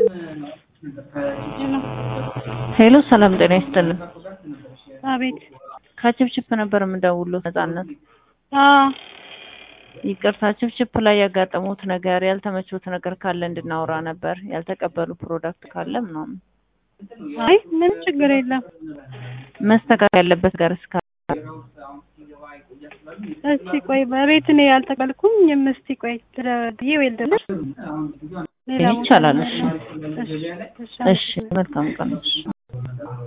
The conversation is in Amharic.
ሄሎ ሰላም ጤና ይስጥልን። አቤት። ከችፕችፕ ነበር የምደውለው ነጻነት። አዎ ይቅርታ ችፕችፕ ላይ ያጋጠሙት ነገር ያልተመቾት ነገር ካለ እንድናወራ ነበር። ያልተቀበሉ ፕሮዳክት ካለ ምናምን አይ ምንም ችግር የለም። መስተካከል ያለበት ጋር እስካ እስቲ ቆይ በቤት እኔ ያልተቀበልኩኝም። እስቲ ቆይ ብዬ ወይ ልደውልልሽ። ሌላ ቦታ ይቻላል። እሺ እሺ፣ እሺ፣ እሺ፣ መልካም ቀን። እሺ